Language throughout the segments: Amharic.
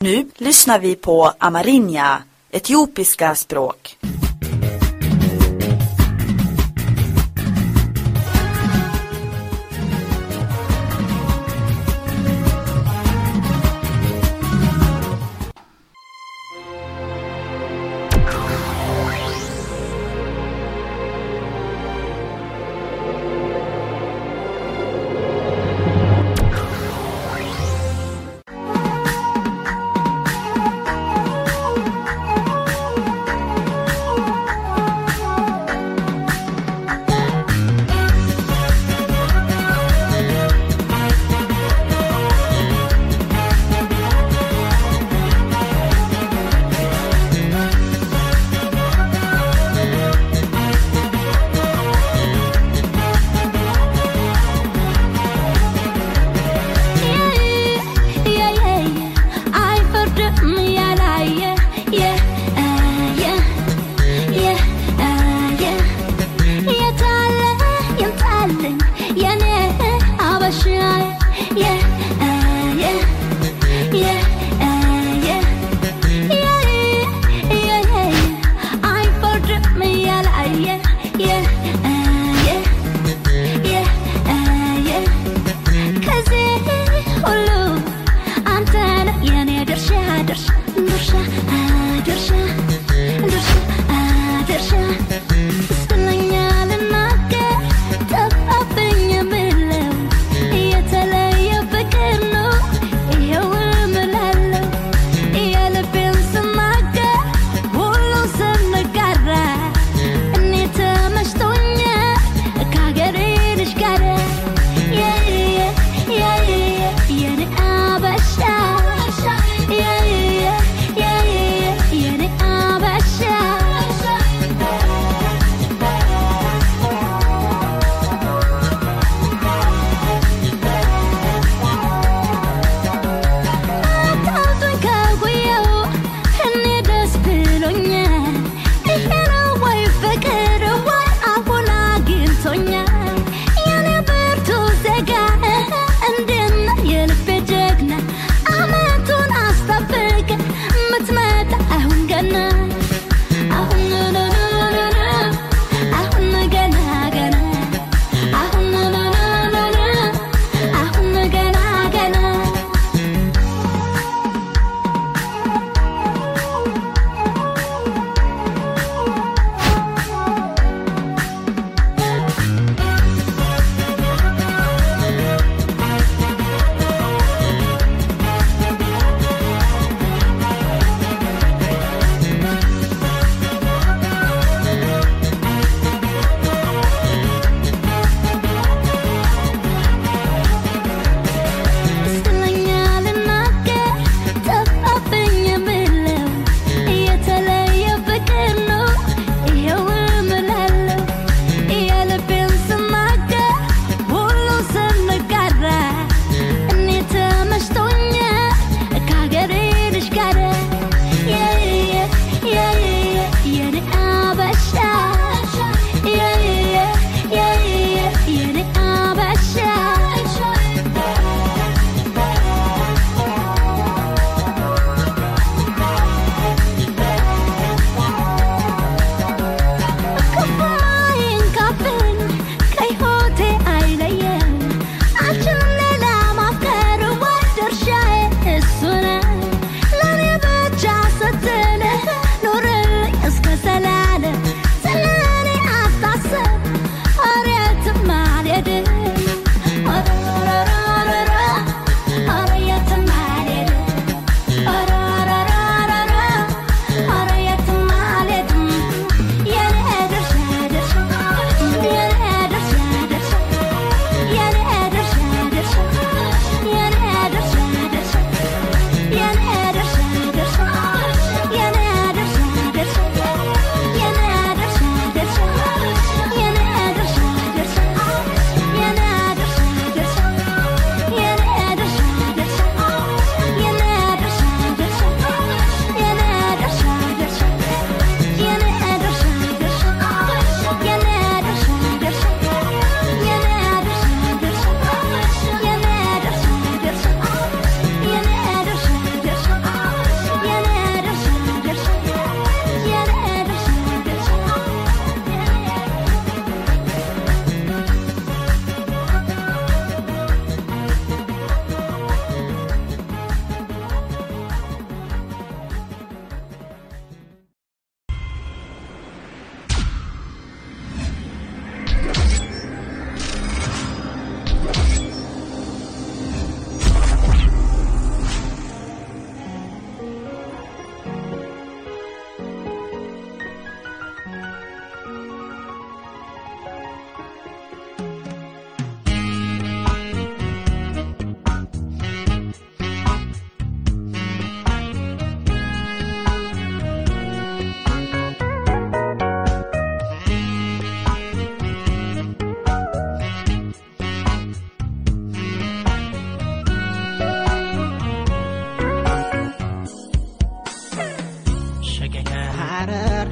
Nu lyssnar vi på Amarinja, etiopiska språk. Yeah.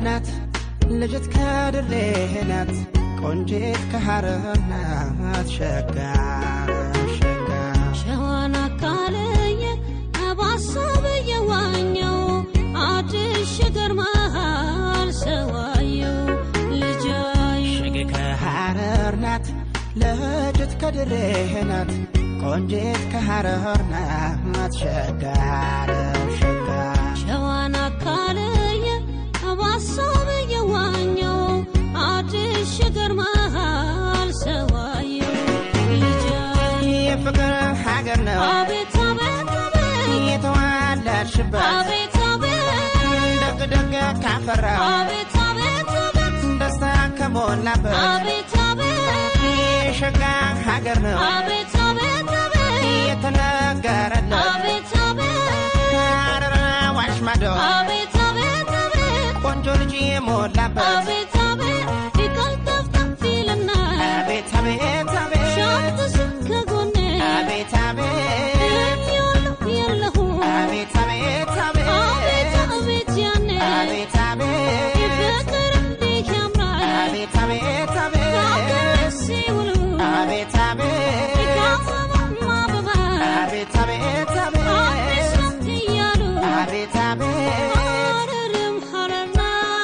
ናት ልጅት ከድሬ ናት ቆንጂት ከሐረር ናት ሸጋ ሸጋ ሸዋን አካለየ አባሳብ የዋኘው አዲስ ሽገር መሃል ሰዋየው ልጃይ ሸጌ ከሐረር ናት ልጅት ከድሬ ናት ቆንጂት ከሐረር ናት ሸጋ ሸጋ ሸዋን አካለየ አባሳብ የዋኘው አዲስ ሽገር መሃል ሰዋየው ልጃይ የፍቅር ሀገር ነው አቤት አቤት አቤት የተዋለድሽበት አቤት አቤት ደግ ደግ ካፈራው አቤት አቤት አቤት ደስታ ከሞላበት አቤት አቤት የሸጋ ሀገር ነው አቤት አቤት አቤት የተነገረለት አቤት አቤት ሐረር አዋሽ ማዶ አቤት አቤት አቤት ቆንጆ ልጅ የሞላበት አቤት አቤት ይቀልጠፍጠፍ ይልና አቤት አቤት አቤት ሻትስ ከጎኔ አቤት አቤት እለኛለሁ የለሁ አቤት አቤት አቤት አቤት አቤት ያኔ አቤት አቤት ፍቅር እንዴት ያምራል አቤት አቤት ከአገር አቤት ሲውሉ አቤት አቤት ከአበባም አበባ አቤት አቤት አዲስ አቤት ናት እያሉ አቤት አቤት ሐረርም ሐረርና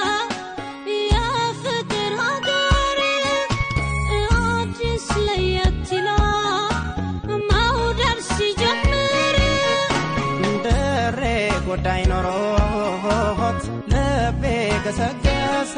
የፍቅር ሀገር አዲስ ለየት ይላል መውደድ ሲጀምር ድሬ ጉዳይ ኖሮት ልቤ ገሰገሰ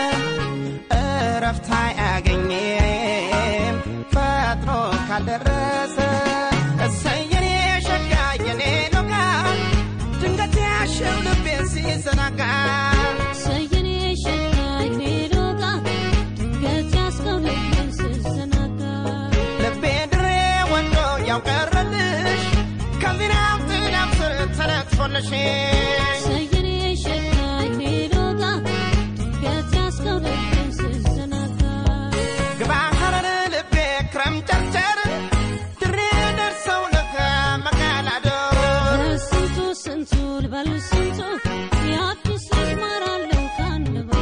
እረፍት አያገኝም ፈጥኖ ካልደረሰ እሰየኔ ሸጋ የኔ ሎጋ ድንገት ያሸው ልቤን ሲዘናጋ ሰየኔ ሸጋኝ ሜዶጋ ድንገት ያስከው ልቤን ስዘናጋ ልቤ ድሬ ወንዶ ያውቀረልሽ ከዚናው ጥናም ስር ተነጥፎልሽ ሰየኔ ሸጋኝ ሜዶጋ ድንገት ያስከው ልቤን ስዘናጋ ግባ ሐረር ልቤ ክረም ጨርጨር ድሬ ደርሰው ለከ መቃላደር ስንቱ ስንቱ ልበል ስንቱ የአዲስ ልጅ ማራለው ካንደበቱ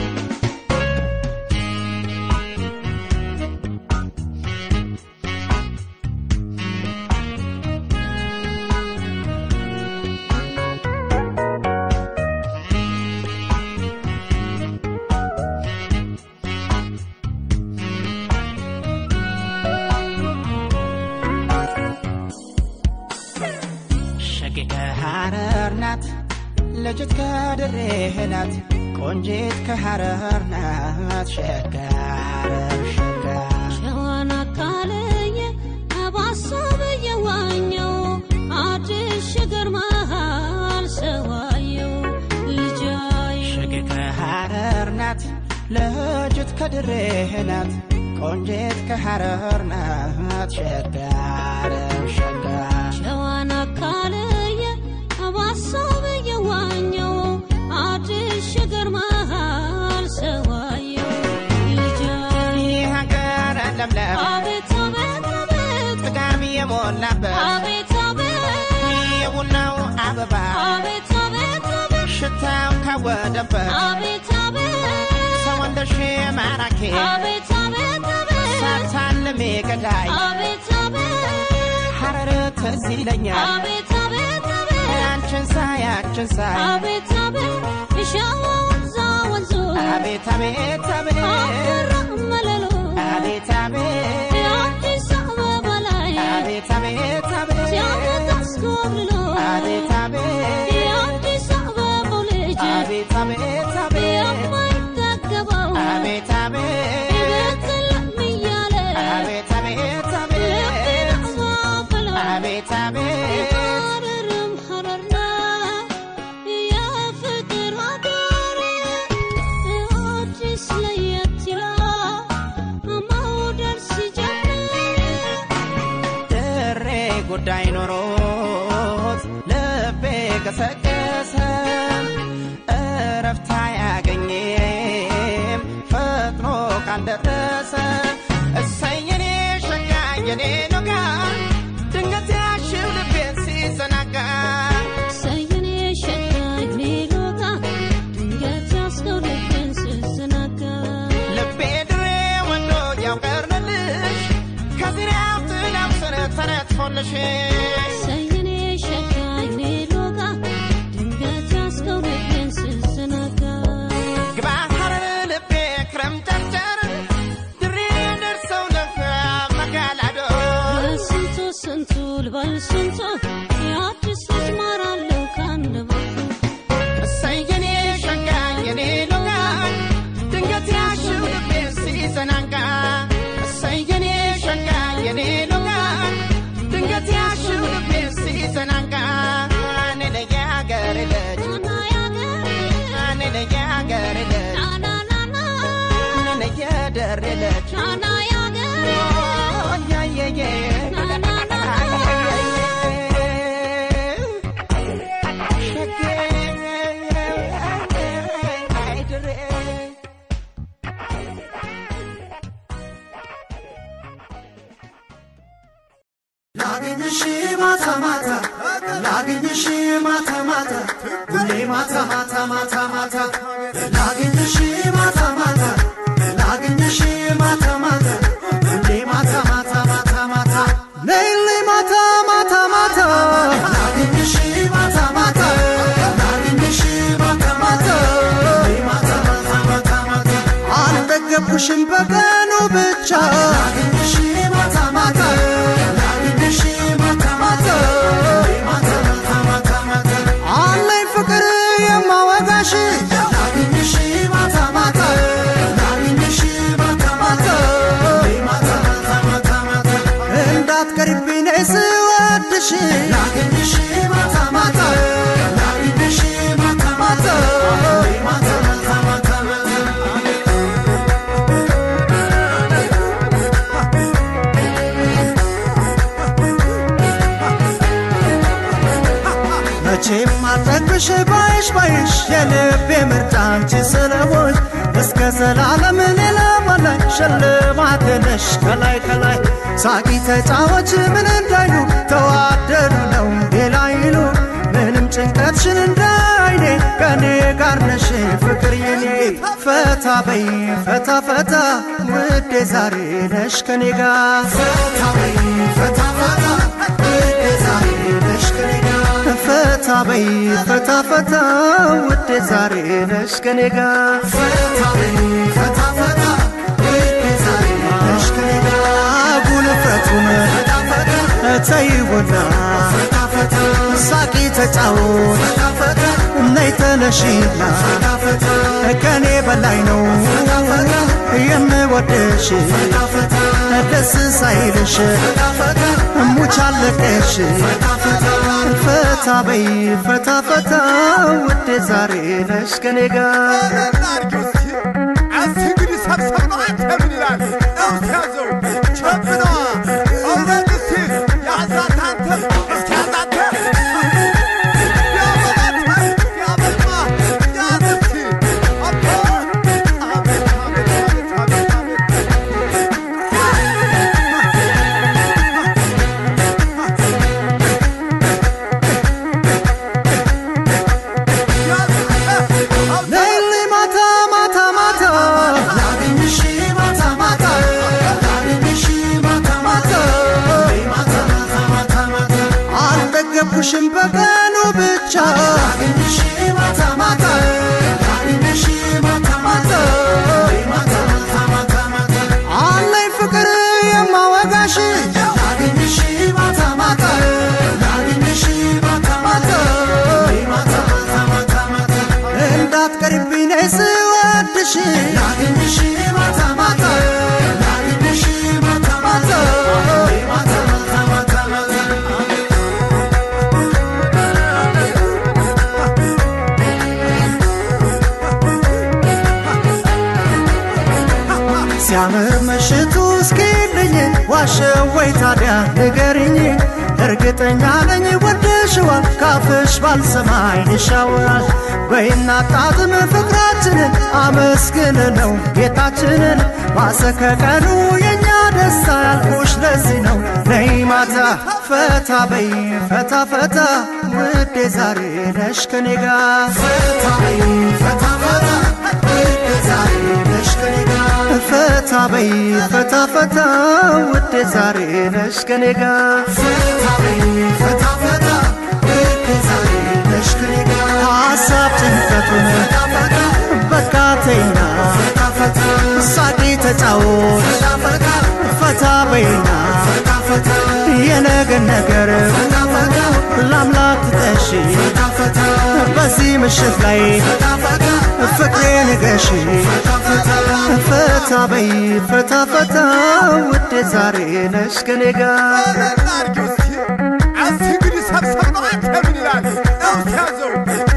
ሸጌ ከሐረር ናት ልጅት ከድሬ ናት ቆንጂት ከሐረር ናት ሸጋር ሸጋ ሸዋን አካለየ አባሳብ የዋኘው አዲስ ሽገር መሃል ሰዋየው ልጃይ ሸጌ ከሐረር ናት ልጅት ከድሬ ናት ቆንጂት ከሐረር ናት ሸጋር ሸጋ ሸዋን አካለየ አባሳብ የዋኘው አዲስ ሽገር መሃል ሰዋየው ልጃይ ሀገር ለምለም አቤት አቤት አቤት ጥጋብ የሞላበት አቤት አቤት የቡናው አበባ አቤት አቤት አቤት ሽታው ካወደበት አቤት አቤት ሰው እንደሽ ማራኪ አቤት አቤት አቤት ሳታልሜ ገዳይ አቤት አቤት ሐረር ትዝ ይለኛል አቤት አቤት አቤት አንቺን ሳይ አንቺን ሳይ አቤት አቤት የሸዋ ወንዛ ወንዙ አቤት አቤት አቤት አፈራ መለሎ አቤት አቤት የአዲስ አበባ ላይ አቤት አቤት አቤት ሲያመት አስኮብልሎ አቤት አቤት የአዲስ አበባው ልጅ አቤት አቤት አቤት የማይጠገበው አቤት አቤት ይበትልም እያለ አቤት አቤት አቤት ልቤን አባበለው አቤት አቤት ሐረርም ሐረርና የፍቅር ሀገር አዲስ ለየት ይላል መውደድ ሲጀምር ድሬ ጉዳይ ኖሮት ልቤ ገሰገሰ እረፍት አያገኝም ፈጥኖ ካልደረሰ እሰየኔ ሸጋ የኔ ኖጋ ድንገት ያሽው ልቤን ሲዘናጋ ሰየኔ ሸጋኝ ሜሎጋ ድንገት ያስከው ልቤን ያገር ልጅ እኔ ነኝ ያገር ልጅ እኔ ነኝ የደሬ ልጅ ያየየ ላግኝሽ ማታ ማታ ላግኝሽ ማታ ማታ ሁሌ ማታ ማታ ማታ ማታ ላግኝሽ ማታ ማታ ላግኝሽ ማታ ማታ ሁሌ ማታ ማታ ማታ ማታ ሌሊ ማታ ማታ ማታ ላግኝሽ ማታ ማታ ላግኝሽ ማታ ማታ ሁሌ ማታ ማታ ማታ ማታ አልጠገብኩሽም በቀኑ ብቻ ላግኝሽ ማታ ማታ ላግኝሽ ማታ ማታ ሁሌ ማታ ማታ ማታ ማታ አለኝ ፍቅር የማወጋሽ ላግኝሽ ማታ ማታ ላግኝሽ ማታ ማታ ሁሌ ማታ ማታ ማታ ማታ እንዳትቀሪብኝ ነይ ስወድሽ ላግኝሽ ማታ ማታ ላግኝሽ ማታ ማታ ሁሌ ማታ ማታ ማታ ማታ መቼም አልጠግብሽ ባይሽ ባይሽ የልቤ ምርጫ አንቺ ስለሆንሽ እስከ ዘላለም ሌላ ማላይ ሽልማቴ ነሽ ከላይ ከላይ ሳቂ ተጫዎች ምን እንዳይሉ ተዋደዱ ነው ሌላ ይሉ ምንም ጭንቀትሽን እንዳይኔ ከኔ ጋር ነሽ ፍቅር የኔ ፈታ በይ ፈታ ፈታ ውዴ ዛሬ ነሽ ከኔ ጋር ፈታ በይ ፈታ ፈታ ውዴ ዛሬ ነሽ ከኔ ጋር ፈታ በይ ፈታ ፈታ ውዴ ዛሬ ነሽ ከኔ ጋር ፈታ በይ ፈታ ፈታ ውዴ ዛሬ ነሽ ከኔ ጋር ጉልፈቱን ተይውና ሳቂ ተጫወት ነይ ተነሺና ከኔ በላይ ነው የምወድሽ ደስ ሳይልሽ ሙቻለቀሽ ፈታ በይ ፈታ ፈታ ውዴ ዛሬ ነሽ ከኔ ጋር እንግዲህ ሰብሰብ ነው አንተ ምን ይላል እስኪ ያዘው ቸብነዋ እውነት እስኪ ያዛት አንተ እስኪ ያዛት ያበላት ያበልማ ያዝ እስኪ አቦ አቤት አቤት አቤት አቤት አቤት ሌሊ ማታ ማታ ማታ ላግኝሽ ማታ ማታ ላግኝሽ ማታ ማታ ማታ ማታ ማታ ማታ አልጠገብኩሽም በቀኑ ብቻ ላግኝሽ ማታ ማታ ላግኝሽ ማታ ማታ ማታ ማታ ማታ ማታ አለኝ ፍቅር የማወጋሽ ላግኝሽ ማታ ማታ ላግኝሽ ማታ ማታ ማታ ማታ ማታ ማታ እንዳትቀሪብኝ ነይ ስወድሽ ላግኝሽ ማታ ማታ ላግኝሽ ማታ ማታ ማታ ማታ ማታ ማታ ሲያምር ምሽቱ እስኪልኝ ዋሸው ወይ ታዲያ ንገሪኝ እርግጠኛ ነኝ ወደሽዋል ካፍሽ ባልሰማ አይንሻወራል በይና ጣጥም ፍቅራችንን አመስግን ነው ጌታችንን ማሰከቀኑ የእኛ ደስታ ያልኩሽ ለዚህ ነው ነይ ማታ ፈታ በይ ፈታ ፈታ ውዴ ዛሬ ነሽ ከኔ ጋር ፈታ በይ ፈታ ፈታ ውዴ ዛሬ ነሽ ከኔ ጋር ፈታ በይ ፈታ ፈታ ውዴ ዛሬ ነሽ ከኔ ጋር ፈታ በይ ፈታ ፈታ ውዴ ዛሬ ነሽ ከኔ ጋር ሀሳብ ጭንቀቱን በቃ ተይና ሳቂ ተጫወት ፈታ በይና የነገን ነገር ለአምላክ ትጠሺ በዚህ ምሽት ላይ ፍቅሬ ንገሺ ፈታ በይ ፈታ ፈታ ውዴ ዛሬ ነሽ ከኔ ጋር እንግዲህ ሰብሰብ ነው አንተ ምን ይላል እስኪ ያዘው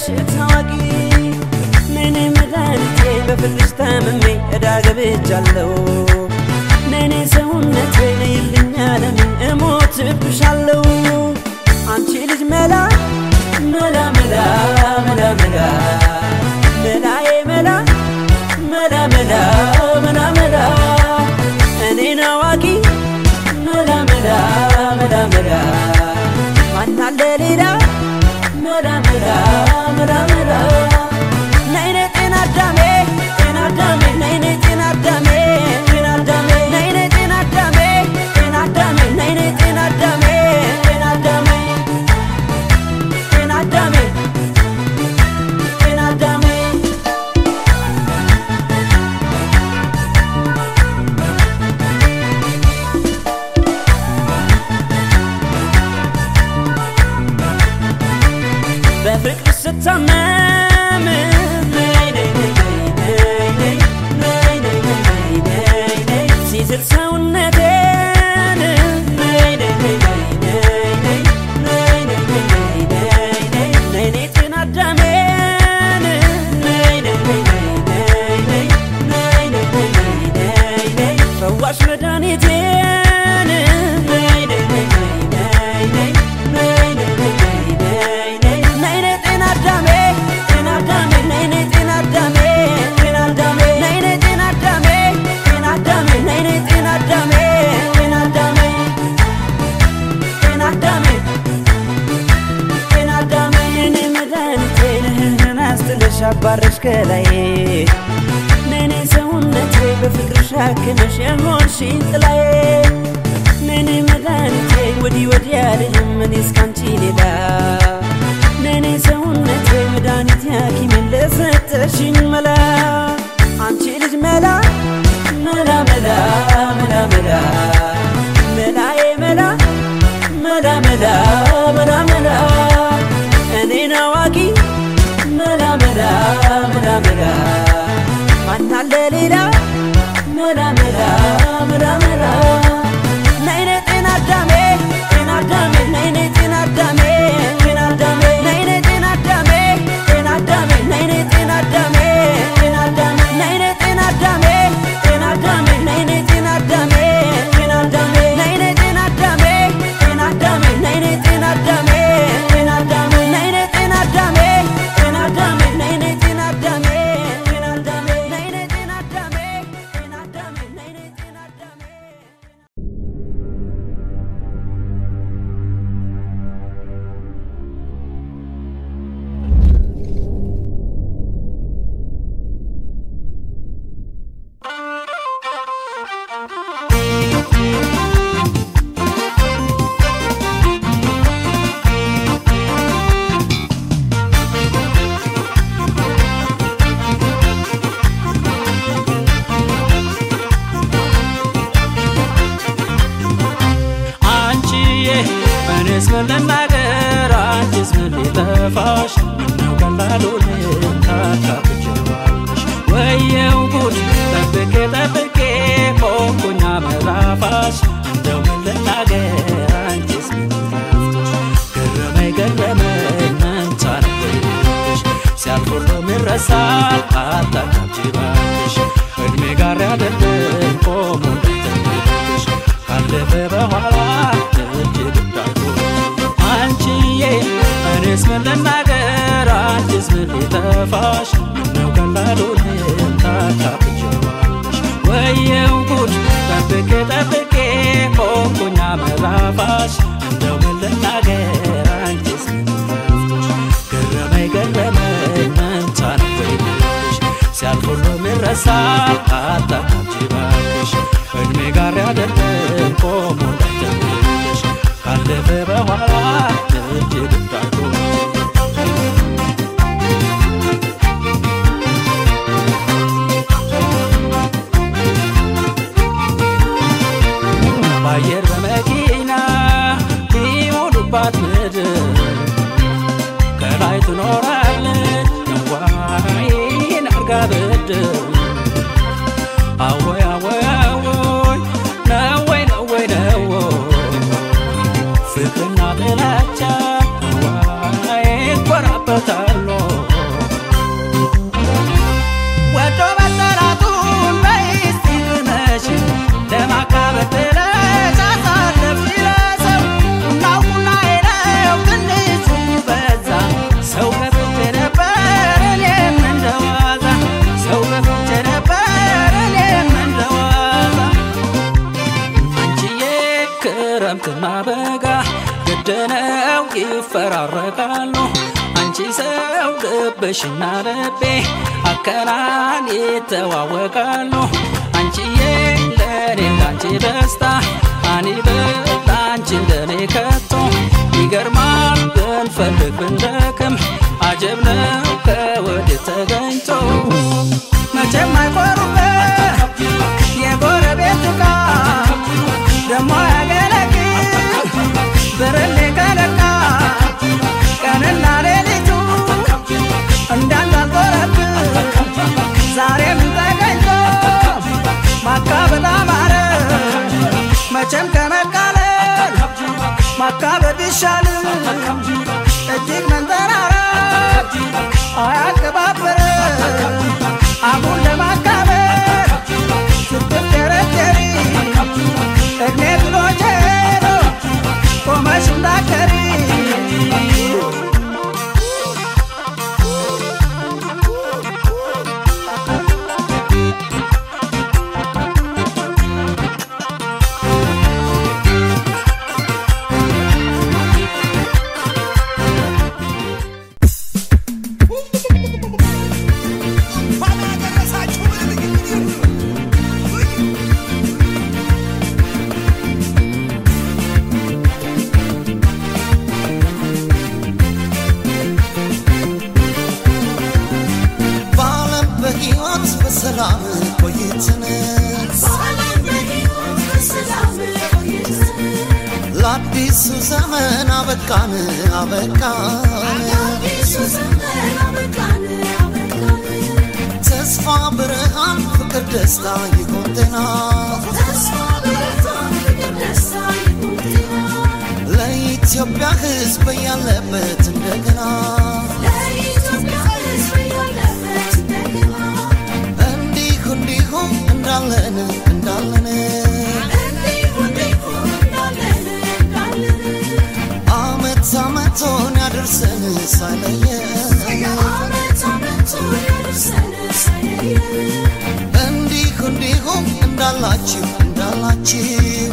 ታዋቂ ነኔ መድኃኒቴ በፍቅርሽ ታምሜ ዕዳ ገብቻለሁ ነኔ ሰውነቴ ነይልኝ ዓለሜ እሞትብሻለሁ አንቺ ልጅ መላ መላ መላ መላ መላ መላዬ መላ መላ መላ መላ መላ እኔን አዋቂ መላ መላ መላ መላ ማናለ ሌላ መላ መላ መላ መላ ነይኔ ጤና አዳሜ ጤና አዳሜ ነይኔ ጤና አዳሜ ጤና አዳሜ ነይኔ ጤና አዳሜ ጤና አዳሜ ነይኔ ጤና አዳሜ ጤና አዳሜ ጤና አዳሜ ጤና አዳሜ በፍቅር ስታመም ነይ ነይ ነይ ነይ ነይ ነይ ነይ ነይ ነይ ነይ ሲዝል ሰውነቴን ነይ ነይ ነይ ነይ ነይ ነይ ነይ ነይ ነይ ነይ ነይ ነይ ጤና አዳሜን ነይ ነይ ነይ ነይ ነይ ነይ ነይ ነይ ነይ ነይ ፈዋሽ መድኃኒቴን ነይ ነይ ነይ ነይ ነይ ነይ ነይ ነይ ነይ ነይ ነይ ነይ ጤና አዳሜ ጤና አዳሜ ነይ ነይ ጤና አዳሜ ጤና አዳሜ ነይ ነይ ጤና አዳሜ ጤና አዳሜ ነይ ነይ ጤና አዳሜ ጤና አዳሜ ጤና አዳሜ ጤና አዳሜ የኔ መድኃኒቴ ነህን አስትለሽ አባረሽ ከላይ ነኔ ሰውነቴ በፍቅርሽ አክመሽ የሆንሽኝ ጥላዬ ነኔ መድኃኒቴ ወዲህ ወዲህ አልልም እኔ እስካንቺ ሌላ ነኔ ሰውነቴ መድኃኒት ሐኪሜን ለሰጠሽኝ መላ አንቺ ልጅ መላ መላ መላ መላ መላ መላዬ መላ መላ መላ መላ መላ እኔን አዋቂ መላ መላ መላ መላ ማናለ ሌላ መላ መላ መላ መላ ነይ ነይ ጤና አዳሜ ጤና አዳሜ ነይ ነይ ጤና አዳሜ ጤና አዳሜ ነይ ነይ ጤና አዳሜ ጤና አዳሜ ነይ ነይ ጤና አዳሜ ጤና አዳሜ ነይ ነይ ጤና አዳሜ ጤና አዳሜ ነይ ነይ ጤና አዳሜ ጤና አዳሜ ነይ ነይ ጤና አዳሜ ጤና አዳሜ ነይ ነይ ጤና አዳሜ ጤና አዳሜ ነይ ነይ ጤና አዳሜ ጤና አዳሜ ነይ ነይ ጤና አዳሜ ጤና አዳሜ ነይ ነይ ጤና አዳሜ ጤና አዳሜ ነይ ነይ ጤና አዳሜ አንቺዬ እኔስ ምን ልናገር አንቺስ ምን ሊጠፋሽ ምነው ቀላሉ ልታካፍጀዋለሽ ወየው ጉድ ጠብቄ ጠብቄ ቆንኩኛ መላፋሽ እንደው ምን ልናገር አንቺስ ምን ጠፍቶሽ ገረመኝ ገረመኝ መንታ ነበርሽ ሲያልፍ ሁሉም ይረሳል አታካብጂ እባክሽ እድሜ ጋር ያደርግን ቆሞ እንዳይተንሽ ካለፈ በኋላ እጅግ እንዳይጎድ አንቺዬ እኔስ ምን ልናገር አንቺስ ምን ሊጠፋሽ ምነው ቀላሉ ታካፍጀዋለሽ ወየው ጉድ ጠብቄ ጠብቄ ቆንኩኛ መላፋሽ እንደው ምን ልናገር አንቺስ ምን ጠፍቶሽ ገረመኝ ገረመኝ መንታ ነበርሽ ሲያልፍ ሁሉም ይረሳል አታካብጂ እባክሽ እድሜ ጋር ያደርግን ቆሞ እንዳይተንሽ ካለፈ በኋላ እጅግ እንዳይጎድ በአየር በመኪና ቢሞሉባት ምድር ከላይ ትኖራለች ነዋይን አርጋ ብድር አወይ አወይ አወይ ነወይ ነወይ ነወይ ፍቅርና ጥላቻ ነዋይ ይኮራበታሉ ግድነው ይፈራረቃሉ አንቺ ሰው ልብሽና ልቤ አከናን ይተዋወቃሉ አንቺዬ ለኔ እንዳንቺ ደስታ አኒ ብል አንቺ እንደኔ ከቶ ይገርማል ብንፈልግ ብንደክም አጀብ ነው ከወዴት ተገኝቶ መቼም አይቆሩበት የጎረቤት ዕቃ ደሞ ያገለግል ብርሌ ከለካ ቀንና ሌሊቱ እንዳንዳልቆረብ ዛሬም ተገኝቶ ማካበል አማረ መቼም ከመቃለል ማካበድ ይሻል እጅግ መንጠራራት አያቀባብር አሁን ለማካበል ስትደረደሪ እድሜ ብሎ ጀሮ ቆመሽ እንዳከሪ እንኳን አደረሳችሁ በዓለም በሕይወት በሰላም ቆይትን ለአዲሱ ዘመን አበቃን አበቃን ተስፋ ብርሃን ፍቅር ደስታ ይሆን ጤና ለኢትዮጵያ ሕዝብ ያለበት እንደገና እንዲሁ እንዲሁም እንዳለን እንዳለን አመት አመቶን ያደርሰን ሳይለየን እንዲሁ እንዲሁም እንዳላችሁ እንዳላችሁ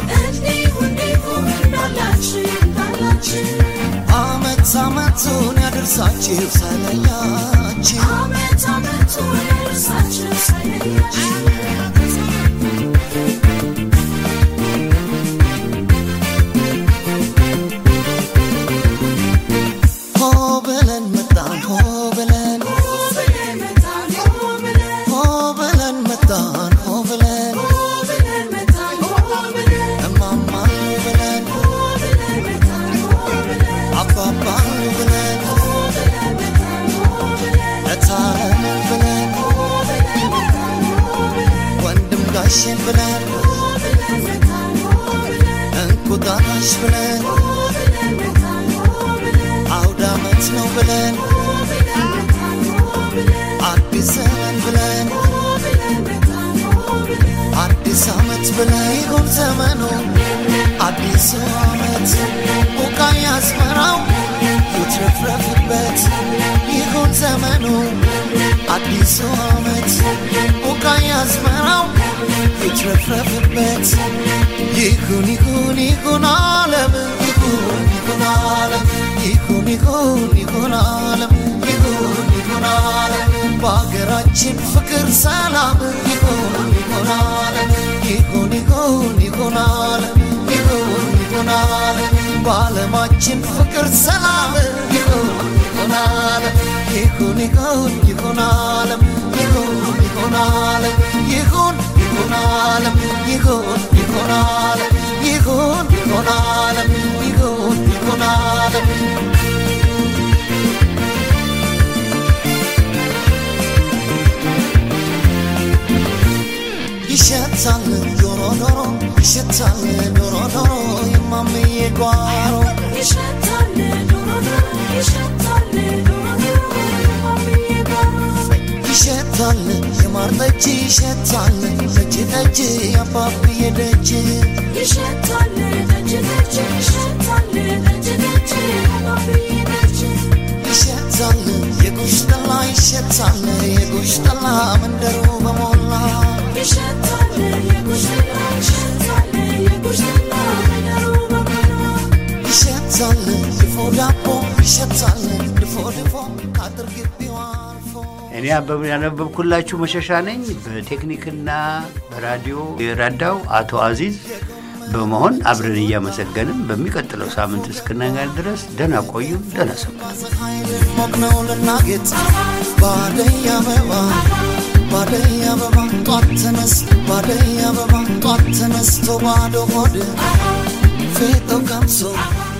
አመት አመቱን ያደርሳችሁ ሳይለያችሁ ሆ ብለን መጣን ሆ ብለን ሆ ብለን መጣን ሆ ብለን እማማ ብለን አባባ ብለን እታለን ብለን ወንድም ጋሽን ብለን እንቁጣጣሽ ብለን አውደ ዓመት ነው ብለን አዲስ ዘመን ብለን አዲስ ዓመት ብለን ይሁን ዘመኑ አዲሱ ዓመት ቡቃያ አዝመራው ይትረፍረፍበት ይሁን ዘመኑ አዲሱ ዓመት ቡቃያ አዝመራው ይትረፍረፍበት ይሁን ይሁን ይሁን ዓለም ይሁን ይሁን ዓለም ይሁን ይሁን ይሁን ዓለም ይሁን ይሁን ዓለም በሀገራችን ፍቅር ሰላም ይሁን ይሁን ዓለም ይሁን ይሁን ይሁን ዓለም ይሁን ይሁን ዓለም በዓለማችን ፍቅር ሰላም ይሁን ይሁን ዓለም ይሁን ይሁን ይሁን ዓለም ይሁን ይሁን ዓለም ይሁን ይሁን ዓለም ይሁን ይሁን ዓለም ይሁን ይሁን ዓለም ይሁን ይሁን ዓለም ይሸታል ዶሮ ዶሮ ይሸታል ዶሮ ዶሮ የማምዬ ጓሮ ይሸታል የማር ጠጅ ይሸታል ጠጅ ጠጅ የአባብዬ ደጅ ይሸታል የጉሽ ጠላ ይሸታል የጉሽ ጠላ መንደሩ በሞላ ይሸታል ይሸታል ድፎ ዳቦ ይሸታል ድፎ ድፎ ከአጥር ግቢው አልፎ እኔ አበብ ያነበብኩላችሁ መሸሻ ነኝ። በቴክኒክና በራዲዮ የረዳው አቶ አዚዝ በመሆን አብረን እያመሰገንም በሚቀጥለው ሳምንት እስክናገኝ ድረስ ደህና ቆዩ፣ ደህና ሰንብቱ። ፀሐይ ልሞቅ ነው ልናጌጥ ባደይ አበባ ባደይ አበባ ጧት ተነስ ባደይ አበባ ጧት ተነስቶ ባዶ ሆድ ፌጦ ቀምሶ